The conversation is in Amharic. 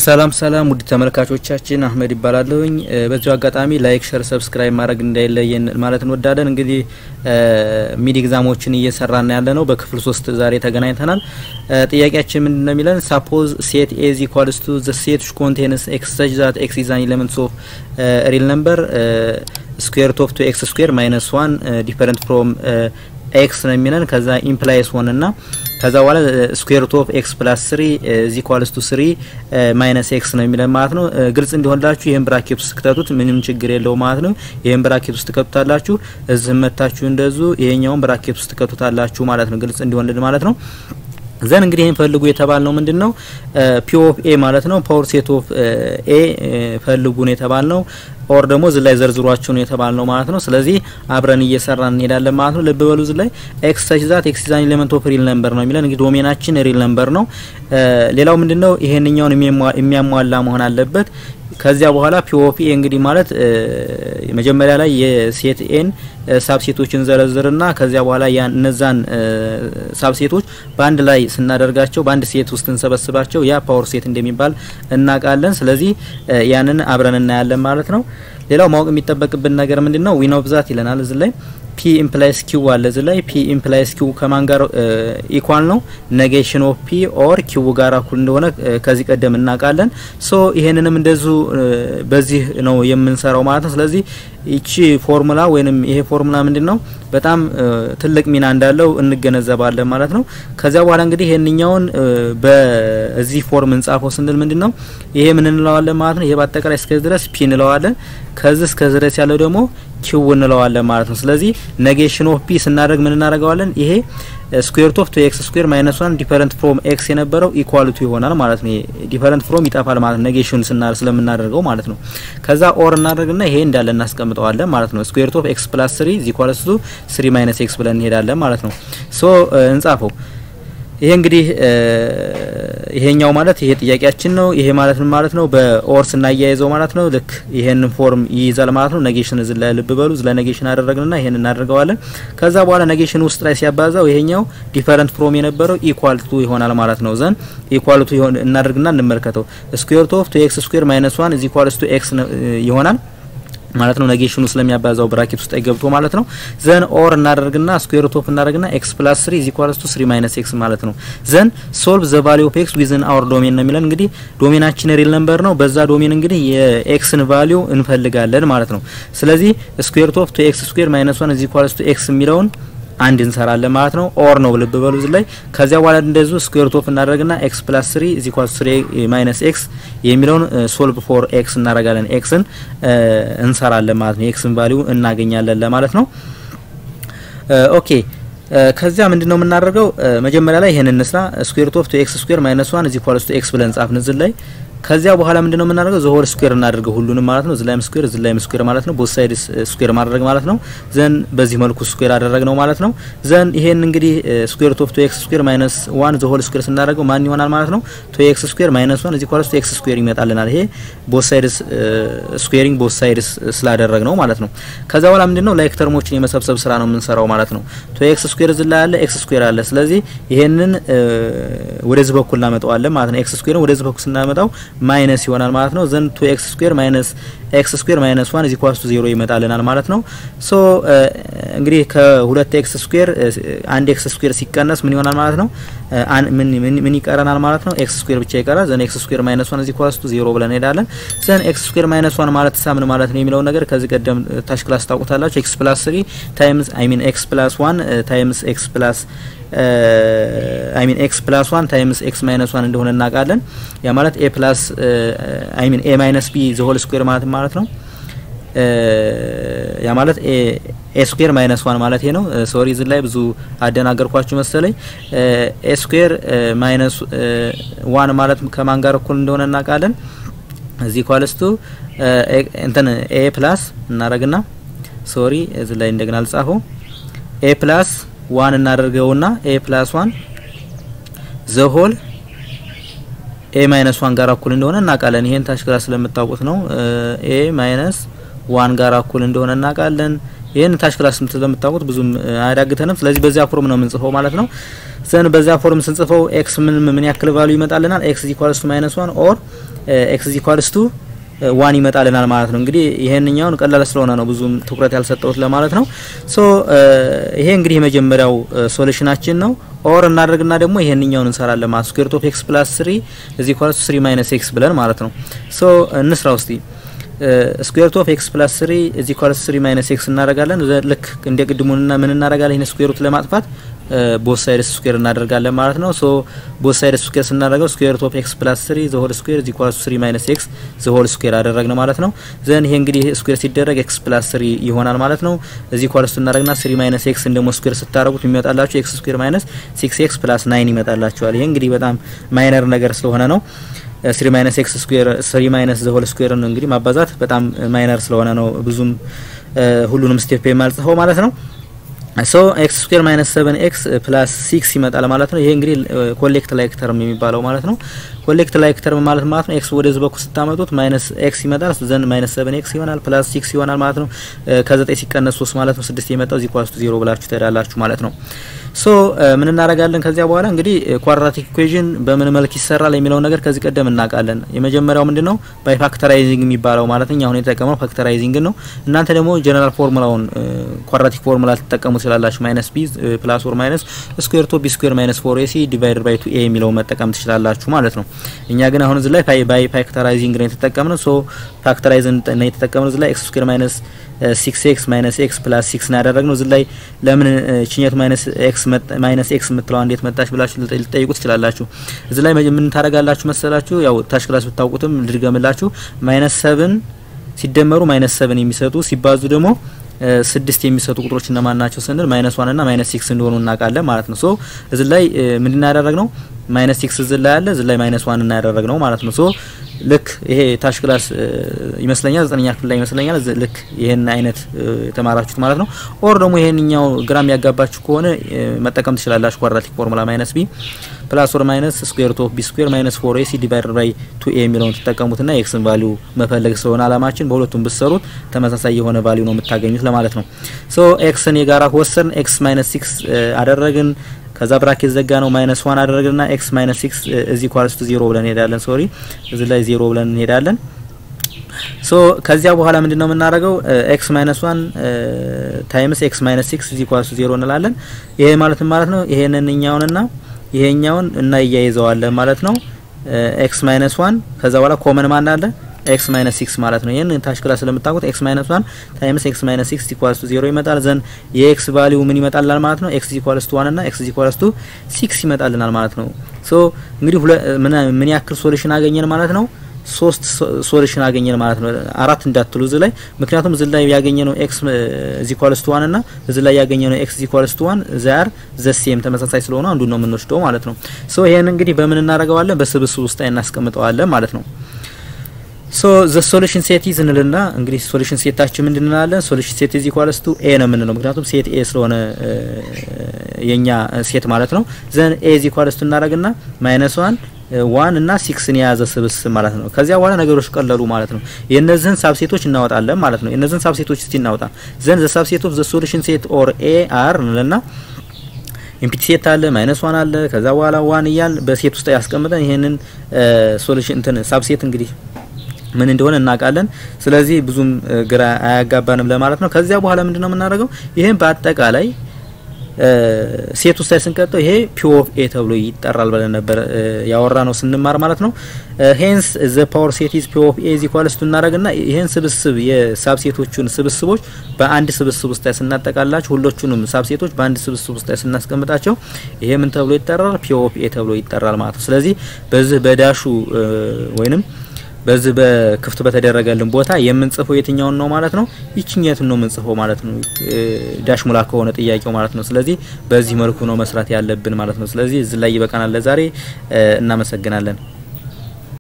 ሰላም ሰላም ውድ ተመልካቾቻችን አህመድ ይባላለሁኝ። በዚሁ አጋጣሚ ላይክ፣ ሸር፣ ሰብስክራይብ ማድረግ እንዳይለየን ማለት እንወዳለን። እንግዲህ ሚድ ኤግዛሞችን እየሰራን ያለ ነው። በክፍል ሶስት ዛሬ ተገናኝተናል። ጥያቄያችን ምንድን ነው የሚለን ሳፖዝ ሴት ኤዝ ኢኳልስ ቱ ዘ ሴት ዊች ኮንቴንስ ኤክስ ሰች ዛት ኤክስ ኢዝ አን ኤሌመንትስ ኦፍ ሪል ነምበር ስኩዌር ኦፍ ቱ ኤክስ ስኩዌር ማይነስ ዋን ዲፈረንት ፍሮም ኤክስ ነው የሚለን ከዛ ኢምፕላይስ ሆን ና ከዛ በኋላ ስኩዌር ሩት ኦፍ ኤክስ ፕላስ ስሪ ዚ ኳልስ ቱ ስሪ ማይነስ ኤክስ ነው የሚለን ማለት ነው። ግልጽ እንዲሆንላችሁ ይህን ብራኬት ውስጥ ክተቱት፣ ምንም ችግር የለው ማለት ነው። ይህን ብራኬት ውስጥ ትከቱታላችሁ፣ እዚህ መታችሁ እንደዙ ይሄኛውን ብራኬት ውስጥ ትከቱታላችሁ ማለት ነው። ግልጽ እንዲሆንልን ማለት ነው። ዘን እንግዲህ ይህን ፈልጉ የተባል ነው ምንድን ነው ፒ ኦፍ ኤ ማለት ነው። ፓወር ሴት ኦፍ ኤ ፈልጉ ነው የተባል ነው። ኦር ደግሞ እዚህ ላይ ዘርዝሯቸው ነው የተባል ነው ማለት ነው። ስለዚህ አብረን እየሰራን እንሄዳለን ማለት ነው። ልብ በሉ እዚህ ላይ ኤክስ ሰች ዛት ኤክስ ኢዝ አን ኤሌመንት ኦፍ ሪል ነምበር ነው የሚለን እንግዲህ ዶሜናችን ሪል ነምበር ነው። ሌላው ምንድነው ይሄንኛውን የሚያሟላ መሆን አለበት። ከዚያ በኋላ ፒ ኦፍ ኤ እንግዲህ ማለት መጀመሪያ ላይ የሴት ኤን ሳብሴቶችን ዘረዝርና ከዚያ በኋላ ያን እነዛን ሳብሴቶች በአንድ ላይ ስናደርጋቸው በአንድ ሴት ውስጥ እንሰበስባቸው ያ ፓወር ሴት እንደሚባል እናውቃለን። ስለዚህ ያንን አብረን እናያለን ማለት ነው። ሌላው ማወቅ የሚጠበቅብን ነገር ምንድን ነው? ዊን ኦፍ ዛት ይለናል እዚህ ላይ ፒ ኢምፕላይስ ኪው አለ እዚህ ላይ ፒ ኢምፕላይስ ኪው ከማን ጋር ኢኳል ነው? ኔጌሽን ኦፍ ፒ ኦር ኪው ጋር እኩል እንደሆነ ከዚህ ቀደም እናውቃለን። ሶ ይሄንንም እንደዚሁ በዚህ ነው የምንሰራው ማለት ነው። ስለዚህ ይቺ ፎርሙላ ወይንም ይሄ ፎርሙላ ምንድን ነው በጣም ትልቅ ሚና እንዳለው እንገነዘባለን ማለት ነው። ከዚያ በኋላ እንግዲህ ይሄንኛውን በዚህ ፎርም እንጻፈው ስንል ምንድን ነው ይሄ ምን እንለዋለን ማለት ነው። ይሄ በአጠቃላይ እስከዚህ ድረስ ፒ እንለዋለን። ከዚህ እስከዚህ ድረስ ያለው ደግሞ ኪው እንለዋለን ማለት ነው። ስለዚህ ኔጌሽን ኦፍ ፒ ስናደርግ ምን እናደርገዋለን? ይሄ ስኩዌር ኦፍ ቱ ኤክስ ስኩዌር ማይነስ ዋን ዲፈረንት ፍሮም ኤክስ የነበረው ኢኳሊቲ ይሆናል ማለት ነው። ዲፈረንት ፍሮም ይጠፋል ማለት ነው፣ ኔጌሽን ስለምናደርገው ማለት ነው። ከዛ ኦር እናደርግና ይሄ እንዳለ እናስቀምጠዋለን ማለት ነው። ስኩዌር ኦፍ ኤክስ ፕላስ ስሪ ዚ ኢኳልስ ቱ ስሪ ማይነስ ኤክስ ብለን እንሄዳለን ማለት ነው። ሶ እንጻፈው። ይሄ እንግዲህ ይሄኛው ማለት ይሄ ጥያቄያችን ነው። ይሄ ማለት ምን ማለት ነው? በኦር ስናያይዘው ማለት ነው ልክ ይሄንን ፎርም ይይዛል ማለት ነው። ኔጌሽን እዚህ ላይ ልብ በሉ። እዚህ ላይ ኔጌሽን አደረግንና ይሄን እናደርገዋለን። ከዛ በኋላ ኔጌሽን ውስጥ ላይ ሲያባዛው ይሄኛው ዲፈረንት ፍሮም የነበረው ኢኳል ቱ ይሆናል ማለት ነው። ዘን ኢኳል ቱ እናደርግና እንመልከተው። ስኩዌር ኦፍ ቱ ኤክስ ስኩዌር ማይነስ ዋን ኢዝ ኢኳልስ ቱ ኤክስ ይሆናል ማለት ነው። ኔጌሽኑ ስለሚያባዛው ብራኬት ውስጥ ገብቶ ማለት ነው። ዘን ኦር እናደርግና ስኩዌር ሩት ኦፍ እናደርግና ኤክስ ፕላስ 3 ኢዝ ኢኳልስ ቱ 3 ማይነስ ኤክስ ማለት ነው። ዘን ሶልቭ ዘ ቫልዩ ኦፍ ኤክስ ዊዝን አወር ዶሜን ነው የሚለን። እንግዲህ ዶሜናችን ሪል ነምበር ነው። በዛ ዶሜን እንግዲህ የኤክስን ቫልዩ እንፈልጋለን ማለት ነው። ስለዚህ ስኩዌር ሩት ኦፍ ቱ ኤክስ ስኩዌር ማይነስ 1 ኢዝ ኢኳልስ ቱ ኤክስ የሚለውን አንድ እንሰራለን ማለት ነው። ኦር ነው ልብ በሉ እዚህ ላይ። ከዚያ በኋላ እንደዚሁ ስኩዌር ሩት ኦፍ እናደርግና ኤክስ ፕላስ 3 ኢዝ ኢኳልስ 3 ማይነስ ኤክስ የሚለውን ሶልቭ ፎር ኤክስ እናደርጋለን። ኤክስን እንሰራለን ማለት ነው። ኤክስን ቫልዩ እናገኛለን ለማለት ነው። ኦኬ ከዚያ ምንድነው የምናደርገው? መጀመሪያ ላይ ይሄን እንስራ። ስኩዌር ሩት ኦፍ ቱ ኤክስ ስኩዌር ማይነስ 1 ኢዝ ኢኳልስ ቱ ኤክስ ብለን ጻፍን እዚህ ላይ ከዚያ በኋላ ምንድነው የምናደርገው? ዘ ሆል ስኩዌር እናደርገው ሁሉንም ማለት ነው። እዚህ ላይም ስኩዌር እዚህ ላይም ስኩዌር ማለት ነው። ቦት ሳይድ ስኩዌር ማድረግ ማለት ነው። ዘን በዚህ መልኩ ስኩዌር አደረግነው ማለት ነው። ዘን ይሄን እንግዲህ ስኩዌር ሩት ኦፍ ቱ ኤክስ ስኩዌር ማይነስ ዋን ዘ ሆል ስኩዌር ስናደርገው ማን ይሆናል ማለት ነው? ቱ ኤክስ ስኩዌር ማይነስ ዋን እዚህ ኳልስ ቱ ኤክስ ስኩዌር ይመጣልናል። ይሄ ቦት ሳይድ ስኩዌሪንግ ቦት ሳይድ ስላደረግ ነው ማለት ነው። ከዛ በኋላ ምንድነው ላይክ ተርሞችን የመሰብሰብ ስራ ነው የምንሰራው ማለት ነው። ቱ ኤክስ ስኩዌር እዚህ ላይ አለ፣ ኤክስ ስኩዌር አለ። ስለዚህ ይሄንን ወደዚህ በኩል እናመጣዋለን ማለት ነው። ኤክስ ስኩዌርን ወደዚህ በኩል ስናመጣው ማይነስ ይሆናል ማለት ነው። ዘን ቱ ኤክስ ስኩዌር ማይነስ ኤክስ ስኩዌር ማይነስ ዋን ኢዝ ኢኳልስ ቱ ዜሮ ይመጣልናል ማለት ነው። ሶ እንግዲህ ከሁለት ኤክስ ስኩዌር አንድ ኤክስ ስኩዌር ሲቀነስ ምን ይሆናል ማለት ነው? ምን ምን ይቀረናል ማለት ነው? ኤክስ ስኩዌር ብቻ ይቀራል። ዘን ኤክስ ስኩዌር ማይነስ ዋን ኢዝ ኢኳልስ ቱ ዜሮ ብለን እንሄዳለን። ዘን ኤክስ ስኩዌር ማይነስ ዋን ማለት ሳ ምን ማለት ነው የሚለውን ነገር ከዚህ ቀደም ታች ክላስ ታውቁታላችሁ። ኤክስ ፕላስ 3 ታይምስ አይ ሚን ኤክስ ፕላስ 1 ታይምስ ኤክስ ፕላስ አይ ሚን ኤክስ ፕላስ ዋን ታይምስ ኤክስ ማይነስ ዋን እንደሆነ እናውቃለን። ያ ማለት ኤ ፕላስ አይ ሚን ኤ ማይነስ ቢ ዘ ሆል ስኩዌር ማለት ማለት ነው። ያ ማለት ኤ ስኩዌር ማይነስ ዋን ማለት ይሄ ነው። ሶሪ እዚህ ላይ ብዙ አደናገርኳችሁ መሰለኝ። ኤ ስኩዌር ማይነስ ዋን ማለት ከማን ጋር እኩል እንደሆነ እናውቃለን። እዚህ ኳልስቱ እንትን ኤ ፕላስ እናደርግና ሶሪ እዚህ ላይ እንደገና አልጻፈው ኤ ፕላስ ዋን እናደርገውና ኤ ፕላስ ዋን ዘሆል ኤ ማይነስ ዋን ጋር እኩል እንደሆነ እናውቃለን። ይሄን ታች ክላስ ስለምታውቁት ነው። ኤ ማይነስ ዋን ጋር እኩል እንደሆነ እናውቃለን። ይህን ታች ክላስ ስለምታውቁት ብዙም አያዳግተንም። ስለዚህ በዚያ ፎርም ነው የምንጽፈው ማለት ነው። ዘን በዚያ ፎርም ስንጽፈው ኤክስ ምን ምን ያክል ቫሉ ይመጣልናል? ኤክስ ኢኳልስ ቱ ማይነስ ዋን ኦር ኤክስ ኢኳልስ ቱ ዋን ይመጣልናል ማለት ነው። እንግዲህ ይሄንኛውን ቀላል ስለሆነ ነው ብዙም ትኩረት ያልሰጠውት ለማለት ነው። ሶ ይሄ እንግዲህ የመጀመሪያው ሶሉሽናችን ነው። ኦር እናደርግና ደግሞ ይሄንኛውን እንሰራለን ማለት ስኩዌር ኦፍ ኤክስ ፕላስ 3 እዚ ኢኳልስ 3 ማይነስ ኤክስ ብለን ማለት ነው። ሶ እንስራ ውስጥ ስኩዌር ኦፍ ኤክስ ፕላስ 3 እዚ ኢኳልስ 3 ማይነስ ኤክስ እናደርጋለን። ልክ እንደ ቅድሙና ምን እናደርጋለን? ይሄን ስኩዌር ሩት ለማጥፋት ቦት ሳይድስ ስኩዌር እናደርጋለን ማለት ነው። ሶ ቦት ሳይድስ ስኩዌር ስናደርገው ስኩዌር ኦፍ ኤክስ ፕላስ 3 ዘ ሆል ስኩዌር ኢዝ ኢኳልስ 3 ማይነስ ኤክስ ዘ ሆል ስኩዌር አደረግን ማለት ነው። ዘን ይሄ እንግዲህ ስኩዌር ሲደረግ ኤክስ ፕላስ 3 ይሆናል ማለት ነው። እዚ ኢኳልስ እናደርግና 3 ማይነስ ኤክስ እንደሞ ስኩዌር ስታደርጉት የሚመጣላችሁ ኤክስ ስኩዌር ማይነስ 6 ኤክስ ፕላስ 9 ይመጣላችኋል። ይሄ እንግዲህ በጣም ማይነር ነገር ስለሆነ ነው። 3 ማይነስ ኤክስ ስኩዌር 3 ማይነስ ዘ ሆል ስኩዌር ነው እንግዲህ ማባዛት በጣም ማይነር ስለሆነ ነው ብዙም ሁሉንም ስቴፕ የማልጽፈው ማለት ነው። ሶ ኤክስ ስኩዌር ማይነስ 7 ኤክስ ፕላስ 6 ይመጣል ማለት ነው። ይሄ እንግዲህ ኮሌክት ላይክ ተርም የሚባለው ማለት ነው። ኮሌክት ላይክ ተርም ማለት ማለት ነው ኤክስ ወደዚህ በኩል ስታመጡት ማይነስ ኤክስ ይመጣል ዘን ማይነስ 7 ኤክስ ይሆናል ፕላስ 6 ይሆናል ማለት ነው። ከ9 ሲቀነስ 3 ማለት ነው 6 የመጣው እዚህ ኳስቱ 0 ብላችሁ ትሄዳላችሁ ማለት ነው። ሶ ምን እናደርጋለን ከዚያ በኋላ እንግዲህ ኳድራቲክ ኢኩዌዥን በምን መልክ ይሰራል የሚለውን ነገር ከዚህ ቀደም እናውቃለን። የመጀመሪያው ምንድነው ባይ ፋክተራይዚንግ የሚባለው ማለት ነው። አሁን የተጠቀመው ፋክተራይዚንግ ነው። እናንተ ደግሞ ጀነራል ፎርሙላውን ኳድራቲክ ፎርሙላ ልትጠቀሙ ትችላላችሁ። ማይነስ ቢ ፕላስ ኦር ማይነስ ስኩዌር ቶ ቢ ስኩዌር ማይነስ ፎር ኤሲ ዲቫይደድ ባይ ቱ ኤ የሚለውን መጠቀም ትችላላችሁ ማለት ነው። እኛ ግን አሁን እዚህ ላይ ባይ ፋክተራይዚንግ ነው የተጠቀምነው። ሶ ፋክተራይዝን ነው የተጠቀምነው እዚህ ላይ ኤክስ ስኩዌር ማይነስ ሲክስ ኤክስ ማይነስ ኤክስ ፕላስ ሲክስ ነው ያደረግነው። እዚህ ላይ ለምን ችኘቱ ማይነስ ኤክስ ማይነስ ኤክስ የምትለዋ እንዴት መጣች ብላችሁ ልጠይቁ ትችላላችሁ። እዚህ ላይ ምን ታደርጋላችሁ መሰላችሁ? ያው ታች ክላስ ብታውቁትም ልድገምላችሁ። ማይነስ ሰብን ሲደመሩ ማይነስ ሰብን የሚሰጡ ሲባዙ ደግሞ ስድስት የሚሰጡ ቁጥሮች እነማን ናቸው ስንል ማይነስ ዋን እና ማይነስ ሲክስ እንደሆኑ እናውቃለን ማለት ነው። ሶ እዚህ ላይ ምንድን ያደረግነው ማይነስ ሲክስ እዚህ ላይ አለ፣ እዚህ ላይ ማይነስ ዋን እና ያደረግነው ማለት ነው። ሶ ልክ ይሄ ታች ክላስ ይመስለኛል ዘጠነኛ ክፍል ላይ ይመስለኛል ልክ ይሄን አይነት የተማራችሁት ማለት ነው። ኦር ደግሞ ይሄንኛው ግራም ያጋባችሁ ከሆነ መጠቀም ትችላላችሁ። ኳድራቲክ ፎርሙላ ማይነስ ቢ ፕላስ ኦር ማይነስ ስኩዌር ሩት ኦፍ ቢ ስኩዌር ማይነስ ፎር ኤሲ ዲቫይደድ ባይ ቱ ኤ የሚለውን ትጠቀሙትና ኤክስን ቫሊዩ መፈለግ ስለሆነ አላማችን በሁለቱም ብትሰሩት ተመሳሳይ የሆነ ቫሊዩ ነው የምታገኙት ለማለት ነው። ሶ ኤክስን የጋራ ወሰን ኤክስ ማይነስ ሲክስ አደረግን ከዛ ብራኬት ዘጋ ነው ማይነስ ዋን አደረግና ኤክስ ማይነስ ሲክስ እዚህ ኳልስቱ ዜሮ ብለን እንሄዳለን። ሶሪ እዚህ ላይ ዜሮ ብለን እንሄዳለን። ሶ ከዚያ በኋላ ምንድን ነው የምናደርገው? ኤክስ ማይነስ ዋን ታይምስ ኤክስ ማይነስ ሲክስ እዚህ ኳልስቱ ዜሮ እንላለን። ይሄ ማለት ማለት ነው ይሄንን እኛውንና ይሄኛውን እና እያይዘዋለን ማለት ነው። ኤክስ ማይነስ ዋን ከዛ በኋላ ኮመን ማን አለ ኤክስ ማይነስ ሲክስ ማለት ነው። ይህን ታች ክላስ ስለምታውቁት ኤክስ ማይነስ ዋን ታይምስ ኤክስ ማይነስ ሲክስ ኢኳልስ ቱ ዜሮ ይመጣል። ዘን የኤክስ ቫሊዩ ምን ይመጣልናል ማለት ነው? ኤክስ ኢኳልስ ቱ ዋን እና ኤክስ ኢኳልስ ቱ ሲክስ ይመጣልናል ማለት ነው። ሶ እንግዲህ ምን ያክል ሶሉሽን አገኘን ማለት ነው? ሶስት ሶሉሽን አገኘን ማለት ነው። አራት እንዳትሉ እዚህ ላይ ምክንያቱም እዚህ ላይ ያገኘነው ኤክስ ኢዝ ኢኳልስ ቱ ዋን እና እዚህ ላይ ያገኘነው ኤክስ ኢዝ ኢኳልስ ቱ ዋን ዛር ዘሴም ተመሳሳይ ስለሆነ አንዱን ነው የምንወስደው ማለት ነው። ሶ ይሄን እንግዲህ በምን እናደርገዋለን? በስብስብ ውስጥ እናስቀምጠዋለን ማለት ነው። ሶ ዘ ሶሉሽን ሴት ኢዝ እንልና እንግዲህ ሶሉሽን ሴታችን ምንድን እንላለን? ሶሉሽን ሴት ኢዝ ኢኳልስ ቱ ኤ ነው የምንለው ምክንያቱም ሴት ኤ ስለሆነ የኛ ሴት ማለት ነው። ዘን ኤ ኢዝ ኢኳልስ ቱ እናደርግና ማይነስ ዋን ዋን እና ሲክስን የያዘ ስብስብ ማለት ነው። ከዚያ በኋላ ነገሮች ቀለሉ ማለት ነው። የእነዚህን ሳብሴቶች እናወጣለን ማለት ነው። የእነዚህን ሳብሴቶች እስቲ እናወጣ ዘን ዘ ሳብሴት ኦፍ ዘ ሶሉሽን ሴት ኦር ኤ አር እንልና ኢምፒቲ ሴት አለ ማይነስ ዋን አለ ከዛ በኋላ ዋን እያል በሴት ውስጥ ያስቀምጠን ይሄንን ሶሉሽን እንትን ሳብሴት እንግዲህ ምን እንደሆነ እናውቃለን። ስለዚህ ብዙም ግራ አያጋባንም ለማለት ነው። ከዚያ በኋላ ምንድነው የምናደርገው? ይሄን በአጠቃላይ ሴት ውስጥ ላይ ስንቀጠው ይሄ ፒ ኦፍ ኤ ተብሎ ይጠራል ብለን ነበር ያወራ ነው ስንማር ማለት ነው። ሄንስ ዘ ፓወር ሴት ኢዝ ፒ ኦፍ ኤ ኢዝ ኢኳልስ ቱ እናደርግና ይሄን ስብስብ የሳብሴቶቹን ስብስቦች በአንድ ስብስብ ውስጥ ላይ ስናጠቃላቸው ሁሎቹንም ሳብሴቶች በአንድ ስብስብ ውስጥ ላይ ስናስቀምጣቸው ይሄ ምን ተብሎ ይጠራል? ፒ ኦፍ ኤ ተብሎ ይጠራል ማለት ነው። ስለዚህ በዚህ በዳሹ ወይንም በዚህ በክፍት በተደረገልን ቦታ የምንጽፈው የትኛውን ነው ማለት ነው? ይችኛቱን ነው የምንጽፈው ማለት ነው። ዳሽ ሙላ ከሆነ ጥያቄው ማለት ነው። ስለዚህ በዚህ መልኩ ነው መስራት ያለብን ማለት ነው። ስለዚህ እዚህ ላይ ይበቃናል ለዛሬ። እናመሰግናለን።